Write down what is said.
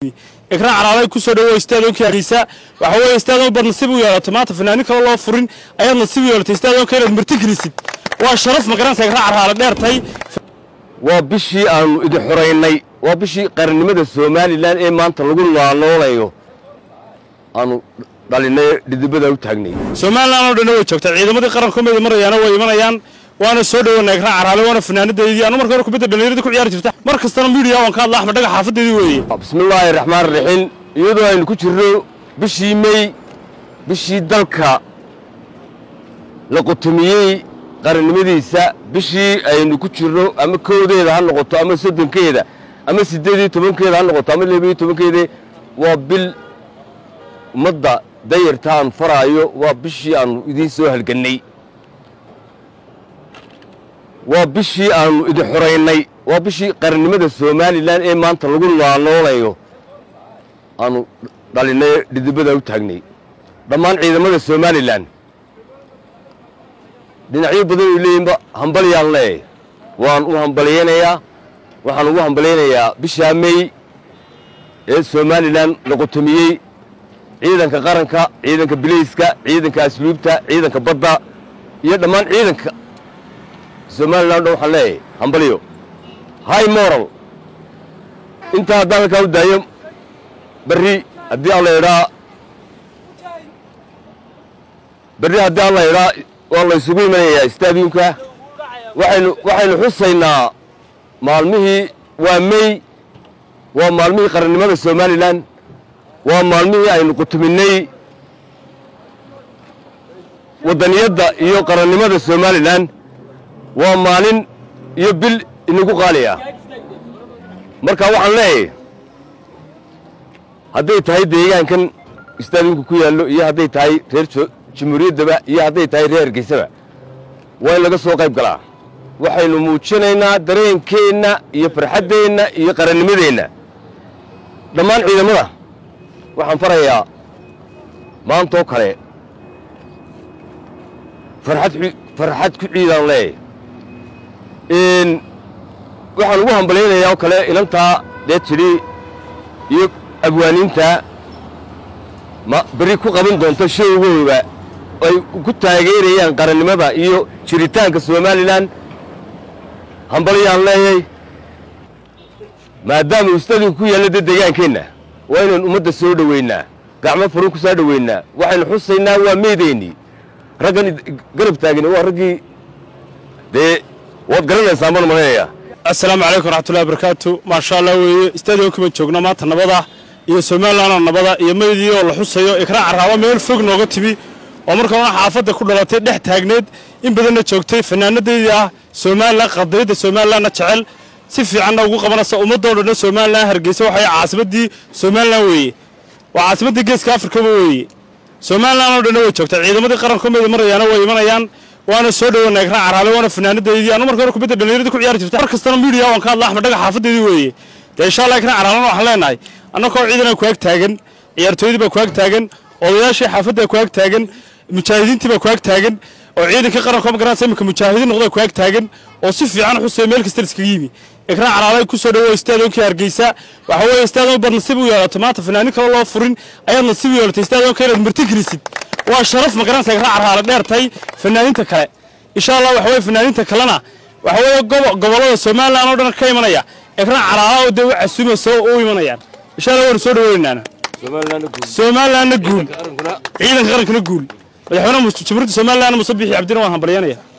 ikraan calaalay ku soo dhawo istaadoonkii hargeysa waxa weeye istaadoon baad nasiib u yeelato maanta fanaanin kale loo furin ayaad nasiib u yeelatay istaadoonka inaad marti gelisid waa sharaf magaranaysa ikraan calaale dheertay waa bishii aanu idin xoraynay waa bishii qarannimada somalilan ee maanta lagu noolayo aanu dhalinay dhidibada u taagnay somalilan oo dhanna way joogtaa ciidamadii qaranka meeda marayaana way imanayaan waana soo dhawanaa ikraan calaale waana fanaanadeedii anu marka hore kubadda dhallinyarada ku ciyaari jirta mar kastana miidiya waan ka hadla axmed dhaga xaafadeedii weeye bismillaahi raxmaan raxiim iyadoo aynu ku jirno bishii mey bishii dalka la qutumiyey qarannimadiisa bishii aynu ku jirno ama kowdeeda ha noqoto ama soddonkeeda ama siddeed iyo tobankeeda ha noqoto ama laba iyo tobankeeda waa bil ummadda dayarta aan faraayo waa bishii aanu idiin soo halgannay waa bishii aanu idin xoraynay waa bishii qarannimada somalilan ee maanta lagu noolayo aanu dhalinay dhidibada u taagnay dhammaan ciidamada somalilan dhinacyo badan ay leeyihinba hambalyaan leeyahay waan u hambalyaynayaa waxaan ugu hambalyaynayaa bishaa mey ee somalilan la qutumiyey ciidanka qaranka ciidanka bilayska ciidanka asluubta ciidanka badda iyo dhammaan ciidanka somalilan o dhan waxaan leeyahay hambalyo high moral intaa haddaan halkaa u daayo berri haddii alla idhaa berri haddii alla idhaa waa la isugu imanayaa stadiumka waxaynu waxaynu xusaynaa maalmihii waa mey waa maalmihii qarannimada somalilan waa maalmihii aynu qutuminay waddaniyadda iyo qarannimada somalilan waa maalin iyo bil inagu qaali ah marka waxaan leeyahay hadday tahay deegaankan istaadimka ku yaallo iyo hadday tahay reer jamhuuriyaddaba iyo hadday tahay reer hargeysaba waa in laga soo qayb galaa waxaynu muujinaynaa dareenkeenna iyo farxaddeenna iyo qarannimadeenna dhammaan ciidamada waxaan farayaa maantoo kale farxad farxad ku ciidaan leeyahay waxaan ugu hambalaynayaa oo kale ilantaa dee tidhi iyo abwaaniinta ma berri ku qaban doonto showgooda ay ku taageerayaan qarannimada iyo jiritaanka somalilan hambalyaan leeyay maadaama ustadinku ku yaalla dee degaankeenna waa inaynu ummadda soo dhoweynaa gacmo furun ku soo dhoweynaa waxaynu xusaynaa waa meedeennii raggan garab taagani waa raggii dee waad garanaysaa man malaynayaa assalaamu calaykum waraxmatullahi barakaatu maasha allah weeye istaadionka baan joognaa maanta nabada iyo somalilanoo nabada iyo meydii oo la xusayo ikraan carraabo meel fog nooga timi oo marka hore xaafadda ku dhalatay dhex taagneed in badanna joogtay fanaanadeydii ah somalilan qadiyadda somalilanna jecel si fiicanna ugu qabanaysa ummadoo dhanna somalilan hargeysa waxay caasimaddii somalilan weeye waa caasimaddii geeska afrikaba weeye somalilan oo dhanna way joogtaa ciidamadii qaranka meeda marayaana way imanayaan waana soo dhawanaa ikraan caraale waana fanaanadeedii anu marka hore kubadda dhallinyarada ku ciyaari jirta mar kastana miidiya waan ka hadla axmed dhaga xaafadeedii weeye dee insha allah ikraan caraalena waxaan leenahay annakoo ciidanaa ku ag taagan ciyaartooydii baa ku ag taagan odayaashii xaafaddaa ku ag taagan mujaahidiintii baa ku ag taagan oo ciidankii qaranka magaranaysa iminka mujaahidiin noqdaa ku ag taagan oo si fiican xusaya meel kasta iskaga yimi ikraan calaalay ku soo dhawo istaadoonkii hargeysa waxa weeye istaadoon baad nasiib u yeelato maanta fanaanin kale loo furin ayaad nasiib u yeelatay istaadoonka inaad marti gelisid waa sharaf magaranaysa ikraan caraale dheertay fanaaniinta kale insha allah waxa weye fanaaniinta kalena waxa weeye gobollada somalilan oo dhan ka imanaya ikraan caraala oo dee u casuumaysa oo u imanayaan insha allah waanu soo dhaweynaana somalilanna guul ciidanka qarankana guul madaxweynaha jamhuuriyadda somalilan musabixi cabdina waan hambalyanaya